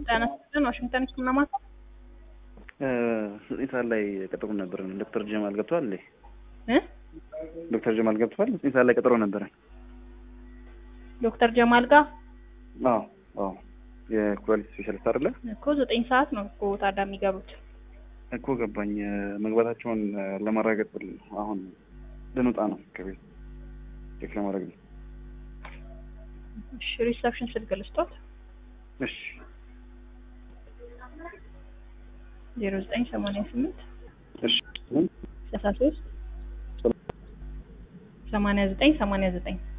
ጤና ይስጥልን ዋሽንግተን ህክምና ማዕከል ዘጠኝ ሰዓት ላይ ቀጠሮ ነበረን። ዶክተር ጀማል ገብቷል እንዴ? እ ዶክተር ጀማል ገብቷል። ዘጠኝ ሰዓት ላይ ቀጠሮ ነበረን። ዶክተር ጀማል ጋር አዎ አዎ፣ የኩላሊት ስፔሻሊስት አይደለ እኮ ዘጠኝ ሰዓት ነው እኮ ታዲያ የሚገቡት። እኮ ገባኝ። መግባታቸውን ለማረጋገጥ ብል አሁን ልንወጣ ነው ከቤት ቼክ ለማድረግ ነው። እሺ ሪሰፕሽን ስልክ ልስጦት እሺ ዜሮ ዘጠኝ ሰማንያ ስምንት እሺ ሰላሳ ሶስት ሰማንያ ዘጠኝ ሰማንያ ዘጠኝ